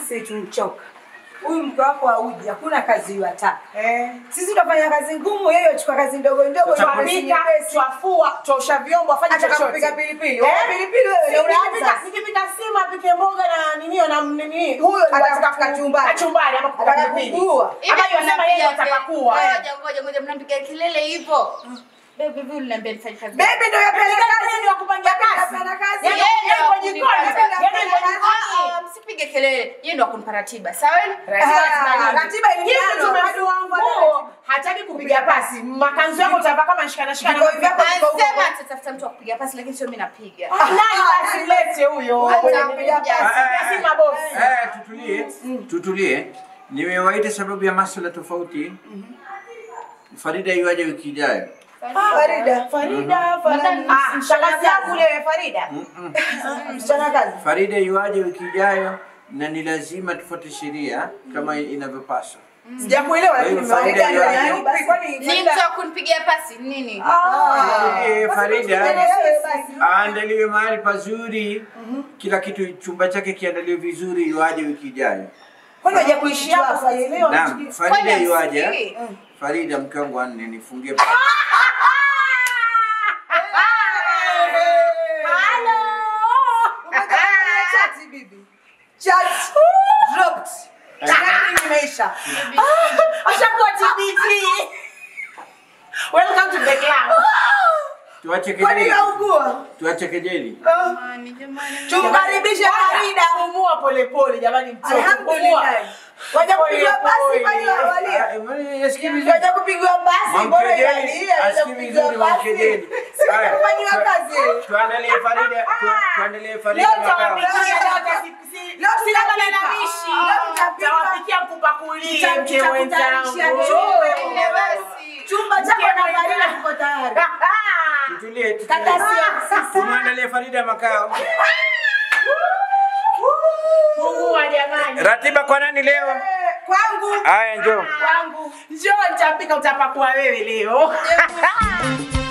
sisi tunchoka. Huyu mke wako hauji, hakuna kazi yuataka. Eh. Sisi tunafanya kazi ngumu, yeye achukua kazi ndogo ndogo, Sasa nyepesi Twapika, nyepesi. twafua, twosha vyombo, afanye Hata chochote. kupika pilipili. Eh? Wewe pilipili wewe ndio Nikipika- unaanza. Nikipika sima apike mboga na nini na nini. Huyo Ataka anataka ku- kachumbari. kachumbari ama kupika Ataka pilipili. kukuua. Ama yasema yeye anataka kuwa. Ngoja ngoja ngoja mnapiga kelele hivyo. Baby vipi unaniambia nifanye kazi? Baby ndio yapenda kazi. Ndio kupangia kazi. Yapenda kazi. Yaani Yeye yeye ndo yuko jikoni, akunipata. yeye yuko jikoni. Ah, ah, Msipige kelele. Yeye ndo akunipa ratiba. Sawa? Ah, ratiba iliano. Hivi tumefua nguo, hataki kupiga pasi. Makanzu yako utavaa kama shikana shikana. Viko vyako viko huko. Anasema atatafuta mtu wa kupiga pasi lakini sio mimi napiga. Nani basi mlete huyo. Atapiga pasi. Si mabosi. Eh, tutulie, tutulie. Nimewaita sababu ya masuala tofauti. Farida yuaje wiki ijayo? Farida. Farida, Madam, Farida. Ah, shangazi yangu leo Farida. Msichana kazi. Farida yuaje wiki ijayo na ni lazima tufuate sheria kama inavyopaswa. Sijakuelewa Kwa hiyo lakini Farida Farida ndio yuaje? yupi? Kwani Ni Farida- mtu wa kunipigia pasi nini? Eh, Basi Farida wewe basi. aandaliwe mahali pazuri, kila kitu, chumba chake kiandaliwe vizuri, yuaje wiki ijayo. Kwani haja kuishi hapo sijaelewa. Naam, Farida Kwani yuaje? hamsikii? Farida mke wangu wanne nifungie Umekamilisha chati bibi. Chat dropped. Chat imeisha. Ashakuwa TBT. Welcome to the club. tuache Kwani kejeli, naugua? tuache kejeli. Jamani, jamani. Tumkaribishe Farida. Pumua pole pole jamani mtoto. Alhamdulillah. Waja kupigwa basi kwani walia. Ah, eh, yasikii vizuri. Waja kupigwa basi bora Mamkejeli, ilalia waja asikii kupigwa vizuri basi. mamkejeli. Sisi Haya, tufanyiwa tu- kazi. Tuandalie Farida, tu- tuandalie Farida Leo makao. tawapikia leo tasi- Leo sina tutapika. malalamishi. Leo tutapika. Tawapikia kupakulie Tuta- mke tutakutayarisha wenzangu. chumba. Ende basi. Chumba chako na Farida kiko tayari. Tutulie, tutulie. Kata sio. Tumwandalie Farida makao. Fungua jamani. Ratiba kwa nani leo? Kwangu. Haya, njoo. Wangu. Njoo nitapika utapakua wewe leo.